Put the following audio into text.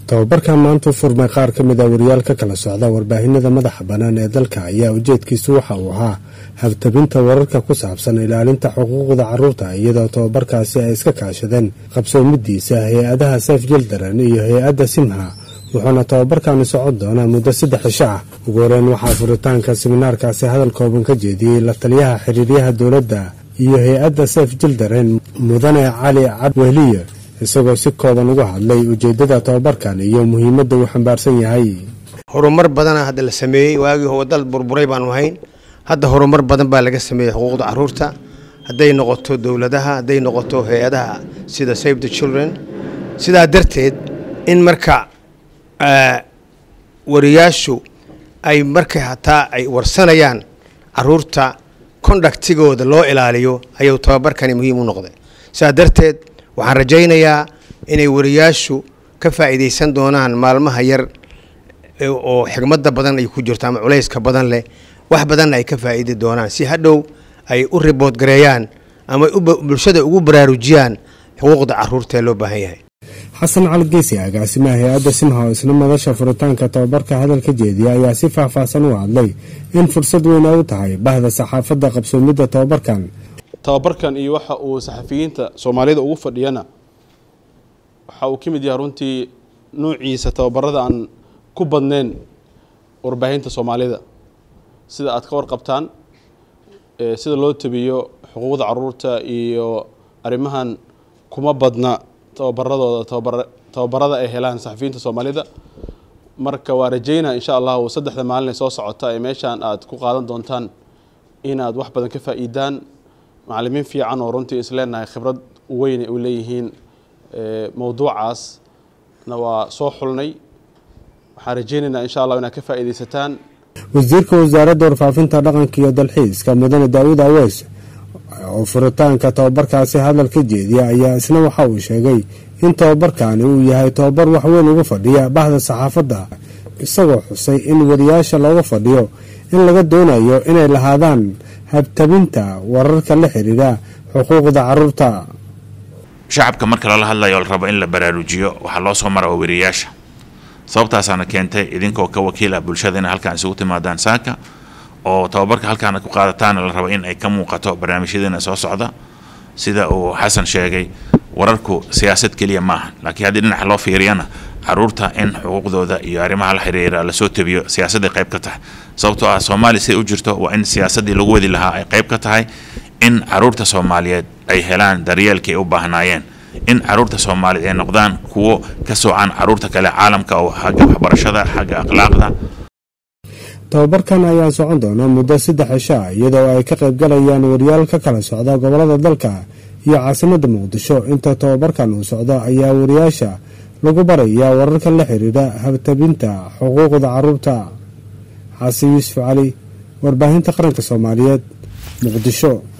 tababarkan maanta u furmay qaar ka mid a wariyaal ka kala socda warbaahinada madaxa bannaan ee dalka ayaa ujeedkiisu waxa uu ahaa habtabinta wararka ku saabsan ilaalinta xuquuqda carruurta iyadoo tababarkaasi ay iska kaashadeen qabsoomidiisa hay-adaha seef jildaran iyo hay-adda simha wuxuuna tababarkani socon doonaa muddo saddex cisho ah ugu horeyn waxaa furitaanka siminaarkaasi hadal kooban ka jeediyey la taliyaha xiriiryaha dowladda iyo hay-adda seef jildaran mudane cali cabwehliye isagoo si kooban uga hadlay ujeeddada tababarkan iyo muhiimadda uu xambaarsan yahay horumar badana hadda la sameeyey waagii wadal burburay baanu hayn hadda horumar badan baa laga sameeyey xuquuqda caruurta hadday noqoto dowladaha hadday noqoto hay-adaha sida save the children sidaa darteed in marka wariyaashu ay markay hataa ay warsanayaan caruurta kondaktigooda loo ilaaliyo ayuu tababarkani muhiim u noqday sidaa darteed waxaan rajaynayaa inay wariyaashu ka faa'iidaysan doonaan maalmaha yar oo xigmadda badan ay ku jirto ama culayska badan leh wax badanna ay ka faa'iidi doonaan si hadhow ay u ribood gareeyaan ama bulshada ugu baraarujiyaan xuquuqda caruurta ee loo baahan yahay xasan cali geesi agaasimaha hay-adda simha oo isna madasha furitaanka tababarka hadalka jeediya ayaa si faahfaahsan u hadlay in fursad weyn ay u tahay bahda saxaafadda qabsoomidda tababarkan tababarkan iyo waxa uu saxafiyiinta soomaalida ugu fadhiyana waxa uu ka mid yahay runtii nuuciisa tababarada aan ku badnayn warbaahinta soomaalida sida aad ka warqabtaan sida loo tabiyo xuquuqda caruurta iyo arrimahan kuma badna tababaradooda tababarada ay helaan saxafiyiinta soomaalida marka waa rajaynaa insha allahu saddexda maalin ee soo socota ee meeshaan aad ku qaadan doontaan inaad wax badan ka faa'iidaan macalimiin fiican oo runtii isleenahay khibrad weyn ay u leeyihiin mowduucaasna waa soo xulnay waxaan rajaynaynaa insha allah inaad ka faa'iidaysataan wasiirka wasaaradda warfaafinta dhaqanka iyo dalxiiska mudane daawud aweys oo furitaanka tababarkaasi hadal ka jeediya ayaa isna waxa uu sheegay in tababarkani uu yahay tababar waxweyn uga fadhiya bahda saxaafadda isagoo xusay in wariyaasha looga fadhiyo in laga doonayo inay lahaadaan habtabinta wararka la xiriira xuquuqda caruurta shacabka marka lala hadlayo la rabo in la baraarujiyo waxaa loo soo mara waa wariyaasha sababtaasaana keentay idinkoo ka wakiil ah bulshada inay halkaan isugu timaadaan saaka oo tababarka halkaana ku qaadataana la rabo in ay ka muuqato barnaamijyadeena soo socda sida uu xasan sheegay wararku siyaasad keliya maaha laakiin haddii dhinaca loo fiiriyana caruurta in xuquuqdooda iyo arrimaha la xiriira lasoo tabiyo siyaasadday qayb ka tahay sababtoo ah soomaaliya siday u jirto waa in siyaasaddii lagu wadi lahaa ay qayb ka tahay in caruurta soomaaliyeed ay helaan daryeelkii ay u baahnaayeen in caruurta soomaaliyeed ay noqdaan kuwo ka soocan caruurta kale caalamka oo xagga waxbarashada xagga akhlaaqda tababarkan ayaa socon doona muddo saddex cisho ah iyadoo ay ka qaybgalayaan wariyaal ka kala socda gobolada dalka iyo caasimadda muqdisho inta tababarkan uu socdo ayaa wariyaasha lagu barayaa wararka la xiriira habtabinta xuquuqda caruurta xasan yuusuf cali warbaahinta qaranka soomaaliyeed muqdisho